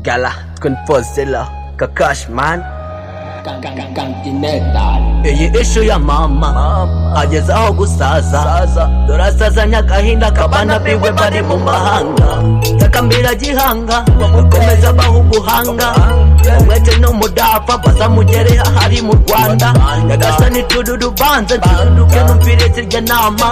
Gala kun Fozilla Kakashman iyi ishu ya mama ageze aho gusaza turasazanya agahinda kabana biwe bari mu mahanga takambira gihanga bakomeza baha ubuhanga umwete n'umudafa baza mugere ahari mu rwanda nyagasani tururubanza ntiruruke numvire zirya nama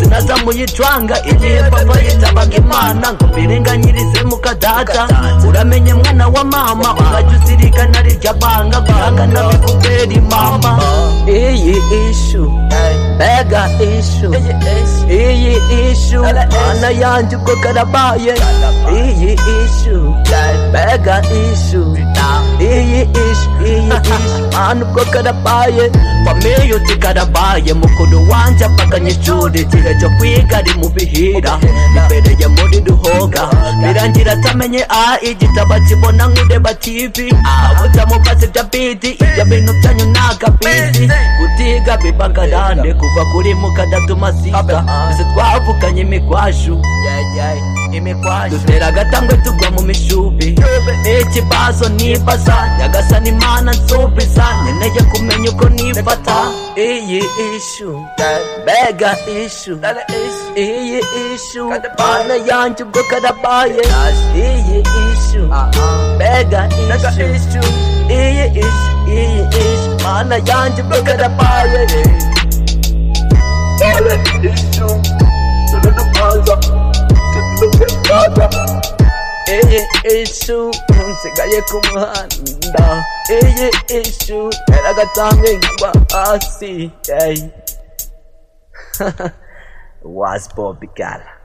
sinaza muyicwanga igihe papa yitabaga imana ngo mbirenganyirize mu kadada uramenye mwana wa mama ukajya uzirikana rirya banga guhanga n'abikubera imama iyi ishu mega ishu iyi ishu mana yanjye ubwo karabaye iyi ishu mega ishu iyi ishu iyi ishu mana ubwo karabaye famiyuti karabaye mukuru wanjye apaganye ishuri igihe cyo kwiga ari mu bihira imbereye muri duhoga birangira atamenye a igitabo akibona nk'ureba tivi abutamubaze bya bidi ibyo bintu byanyu ntaga bizi gutiga bibagarande kuva kuri mukadatuma siga ese twavuganye imigwashu dutera agatambwe tugwa mu mishubi ikibazo nibaza nyagasana imana nsubiza nkeneye kumenya uko nifata iyi ishu mbega ishu iyi ishu mana yanjye ubwo karabaye iyi ishu mbega ishu iyi ishu iyi ishu mana yanjye ubwo karabaye Issue, to the plaza, to the plaza. iyi ishu nsigaye ku muhanda iyi ishu ntera agatambwe nkagwa hasi yeyi wazi bobi gara